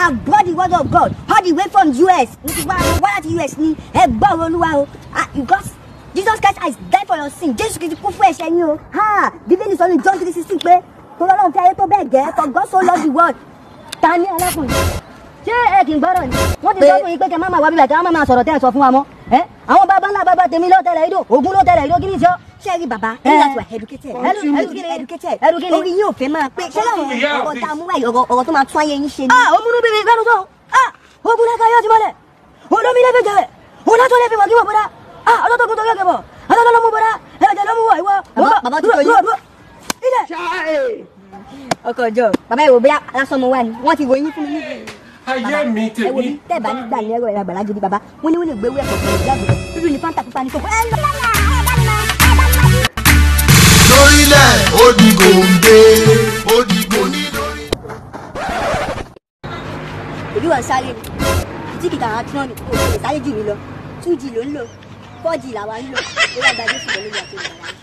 and brought the word of God all the way from US mo ti wá wá láti US ní ẹ gbọ́ ọ̀rọ̀ olúwa o ah because Jesus Christ has died for your sin Jésù Kristi kú fún ẹ̀ṣẹ̀ yín o ha bíbélì sọ ní John three sixteen pé torí ọlọ́run fi ayé tó bẹ́ẹ̀ gẹ́ for God so loved the world ta ni alákùnrin ṣé ẹ kì í gbọ́rọ̀ ni wọ́n ti sọ fún yín pé kẹ́ máa máa wá bíbẹ̀ kẹ́ máa máa sọ̀rọ̀ tẹ́ ẹ sọ fún wa mọ́ ẹ àwọn bàbá ńlá bàbá tèmi ló tẹ̀lé ìdó ògún ló tẹ̀lé ìdó kí ni ìṣọ́ ṣé rí bàbá Eh. ẹni láti wà educated Edu- educated. educated Educated. orí yín ò fẹ́ máa pé ṣé láwọn ọ̀rọ̀ tá a mú wáyé ọ̀rọ̀ ọ̀rọ̀ tó máa tún ayé yín ṣe ni. ah òmùnú bíbí ìgbẹ́nu sọ̀hún ah ogun lẹ́ka yóò ti mọ́lẹ̀ olómi lẹ́fẹ̀ẹ́ jẹ̀rẹ̀ onátọ́ lẹ́fẹ̀ẹ́ mọ̀ kí wọ́n bọ́dá ah ọlọ́tọ̀ kún tó yẹ kẹbọ̀ ọlọ́tọ̀ ló mú bọ́dá ẹ̀jẹ̀ ló mú wọ̀ ìwọ. Bàbá- bàbá ti tó yín. ilẹ̀ ọkọ ọjọ́ bàbá ìwò bóyá lásán mo wà ní wọ́n ti ròyìn fún mi níbi ayé mi ẹ wo bí tèmi tẹ́ ẹ̀ bá nígbà ní ẹ̀rọ ẹ̀rọ àgbàlá gidi bàbá wọ́n ní wọ́n lè gbé ewé ẹ̀kọ́ pẹ̀lú ìjáàbò dúdú ní fanta pupa ní kókó ẹ̀ lọ. lórílẹ̀ ó di gòǹde ó di gòní lórí. òbí wọn sáré ni tí kìtà àwọn tí wọn ní kò lè sáré jù mí lọ two g ló ń lò four g làwa ń lò ó yàgbá jésù lọ lórí àti ìgbàlá